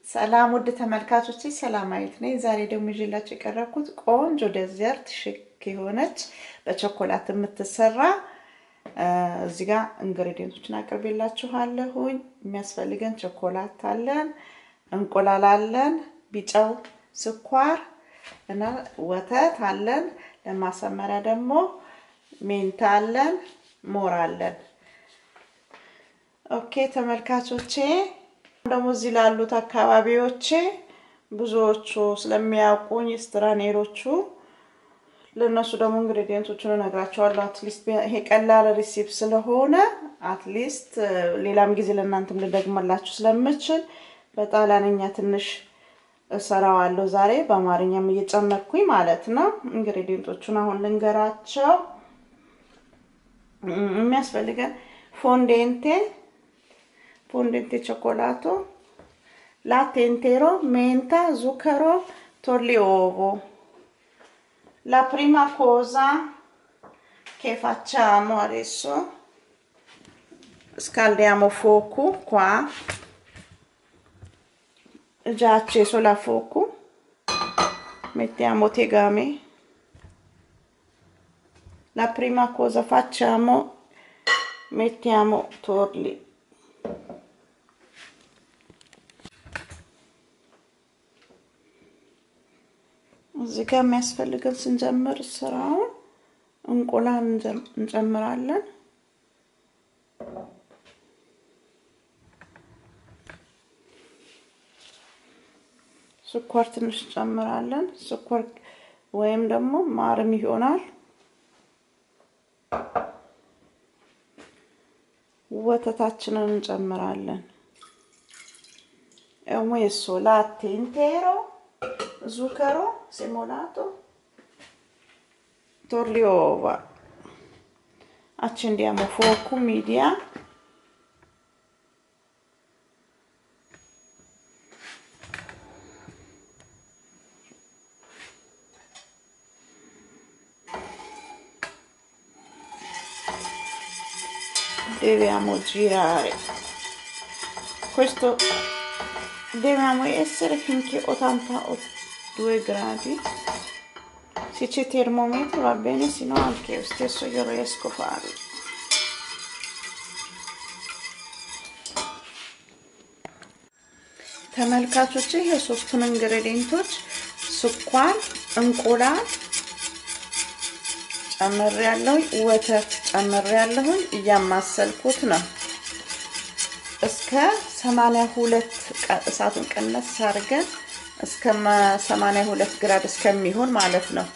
ሰላም ውድ ተመልካቾች፣ ሰላማዊት ነኝ። ዛሬ ደግሞ ይዤላችሁ የቀረብኩት ቆንጆ ዴዘርት ሽክ የሆነች በቾኮላት የምትሰራ እዚህ ጋር ኢንግሬዲየንቶችን አቅርቤላችኋለሁኝ። የሚያስፈልገን ቾኮላት አለን፣ እንቁላል አለን፣ ቢጫው ስኳር እና ወተት አለን። ለማሰመሪያ ደግሞ ሜንታ አለን፣ ሞር አለን። ኦኬ ተመልካቾቼ ደግሞ እዚህ ላሉት አካባቢዎቼ ብዙዎቹ ስለሚያውቁኝ ስትራኔሮቹ ለእነሱ ደግሞ ኢንግሬዲየንቶቹን እነግራቸዋለሁ። አትሊስት ይሄ ቀላል ሪሲፕ ስለሆነ አትሊስት ሌላም ጊዜ ለእናንተም ልደግመላችሁ ስለምችል በጣሊያንኛ ትንሽ እሰራዋለሁ ዛሬ በአማርኛም እየጨመርኩኝ ማለት ነው። ኢንግሬዲየንቶቹን አሁን ልንገራቸው። የሚያስፈልገን ፎንዴንቴ fondente cioccolato, latte intero, menta, zucchero, torli uovo. La prima cosa che facciamo adesso, scaldiamo fuoco qua, già acceso la fuoco, mettiamo tegame. La prima cosa facciamo, mettiamo torli እዚህ ጋር የሚያስፈልገን ስንጀምር ስራውን እንቁላል እንጨምራለን። ስኳር ትንሽ እንጨምራለን። ስኳር ወይም ደግሞ ማርም ይሆናል። ወተታችንን እንጨምራለን። messo latte intero zucchero semolato, torli uova. Accendiamo fuoco media. Dobbiamo girare. Questo dobbiamo essere finché 82 gradi se c'è termometro va bene se no anche io stesso io riesco a farlo ተመልካቾች የሶስቱን ኢንግሬዲየንቶች ስኳር፣ እንቁላል ጨምሬ ያለሁኝ፣ ወተት ጨምሬ ያለሁኝ እያማሰልኩት ነው እስከ 82 እሳቱን ቀነስ አድርገን እስከ 82 ግራድ እስከሚሆን ማለት ነው።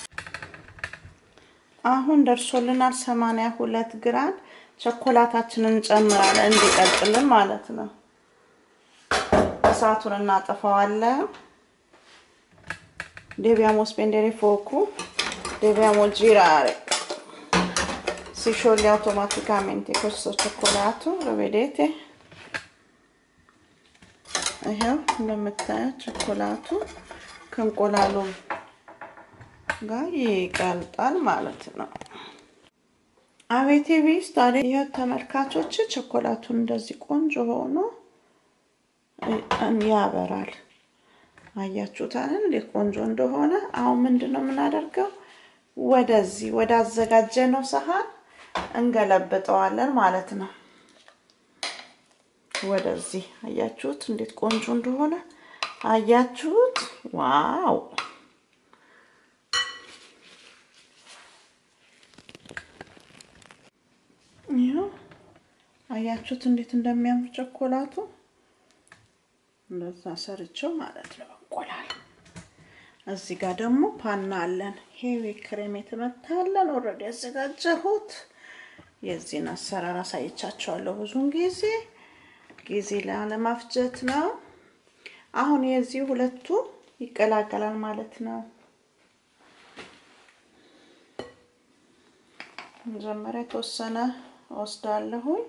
አሁን ደርሶልናል 82 ግራድ። ቸኮላታችንን እንጨምራለን እንዲቀልጥልን ማለት ነው። እሳቱን እናጠፋዋለን። Dobbiamo spendere fuoco, dobbiamo girare. Si scioglie automaticamente questo cioccolato, lo vedete? ይሄው እንደምታዩት ቸኮላቱ ከእንቁላሉ ጋር ይቀልጣል ማለት ነው። አቤቴ ቢስ ታዲያ ይኸው ተመልካቾች ቸኮላቱን እንደዚህ ቆንጆ ሆኖ ያበራል። አያችሁታል እንዴት ቆንጆ እንደሆነ። አሁን ምንድን ነው የምናደርገው? ወደዚህ ወደ አዘጋጀነው ሰሃን እንገለብጠዋለን ማለት ነው። ወደዚህ አያችሁት እንዴት ቆንጆ እንደሆነ አያችሁት? ዋው ይኸው አያችሁት እንዴት እንደሚያምር ቸኮላቱ። እንደዛ ሰርቸው ማለት ነው እንቁላል። እዚህ ጋር ደግሞ ፓና አለን። ሄዊ ክሬም የተመታለን ኦልሬዲ ያዘጋጀሁት። የዚህን አሰራር አሳይቻቸዋለሁ ብዙውን ጊዜ ጊዜ ላለማፍጀት ነው። አሁን የዚህ ሁለቱ ይቀላቀላል ማለት ነው። መጀመሪያ የተወሰነ ወስዳለሁኝ።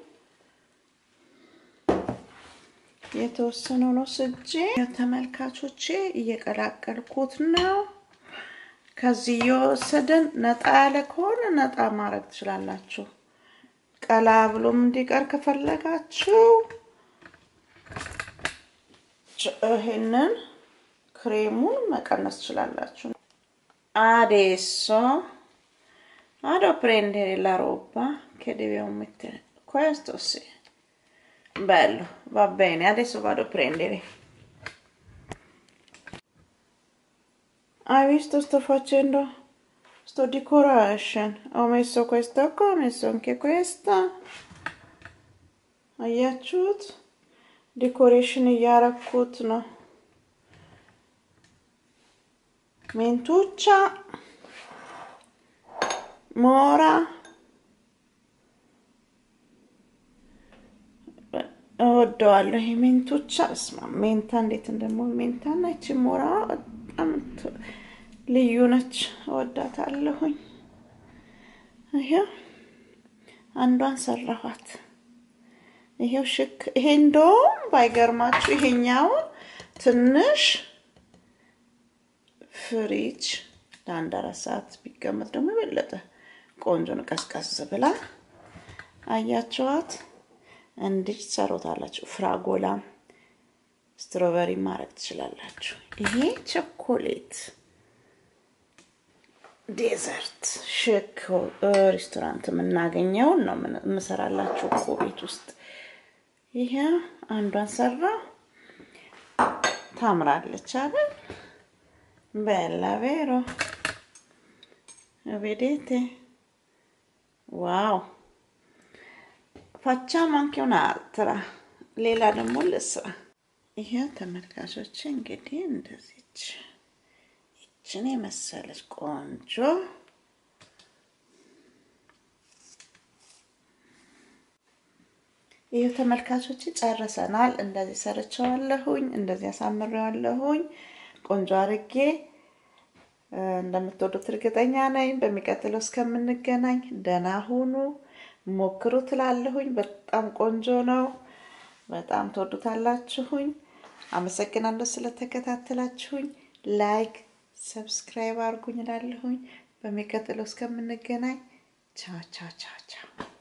የተወሰነውን ወስጄ ተመልካቾቼ እየቀላቀልኩት ነው። ከዚህ እየወሰድን ነጣ ያለ ከሆነ ነጣ ማድረግ ትችላላችሁ። ቀላ ብሎም እንዲቀር ከፈለጋችሁ ይሄንን ክሬሙን መቀነስ ትችላላችሁ። አዴሶ አዶ prendere la roba che dobbiamo mettere questo sì bello va bene adesso vado a prendere hai visto sto facendo sto decoration ho messo questa qua ho messo anche questa አያችሁት ዴኮሬሽን እያረኩት ነው ሜንቱቻ ሞራ እወደዋለሁ። ይሄ ሜንቶቻ እስማ ሜንታ እንዴት እንደሞ ሜንታ እና ይቺ ሞራ በጣም ልዩ ነች፣ እወዳታለሁኝ። ይሄው አንዷን ሰራኋት። ይሄው ሽክ ይሄ እንደውም ባይገርማችሁ ይሄኛውን ትንሽ ፍሪጅ ለአንድ አራት ሰዓት ቢቀመጥ ደግሞ የበለጠ ቆንጆ ነው። ቀዝቀዝ ብላ አያችኋት። እንዲህ ትሰሩታላችሁ። ፍራጎላ ስትሮበሪ ማድረግ ትችላላችሁ። ይሄ ቸኮሌት ዴዘርት ሽክ ሬስቶራንት የምናገኘውን ነው የምሰራላችሁ እኮ ቤት ውስጥ። ይሄ አንዷን ሰራ ታምራለች አይደል? ቤላ ቬሮ vedete ዋው facciamo anche un'altra ሌላ ደግሞ ልስራ ይሄ ተመልካቾች እንግዲህ እንደዚች ይችን የመሰለች ቆንጆ ይህ ተመልካቾች ጨርሰናል። እንደዚህ ሰርቸዋለሁኝ፣ እንደዚህ አሳምሬዋለሁኝ ቆንጆ አርጌ እንደምትወዱት እርግጠኛ ነኝ። በሚቀጥለው እስከምንገናኝ ደህና ሁኑ፣ ሞክሩ ትላለሁኝ። በጣም ቆንጆ ነው። በጣም ትወዱታላችሁኝ። አመሰግናለሁ ስለተከታተላችሁኝ። ላይክ፣ ሰብስክራይብ አድርጉኝ እላለሁኝ። በሚቀጥለው እስከምንገናኝ ቻው ቻው ቻው ቻው።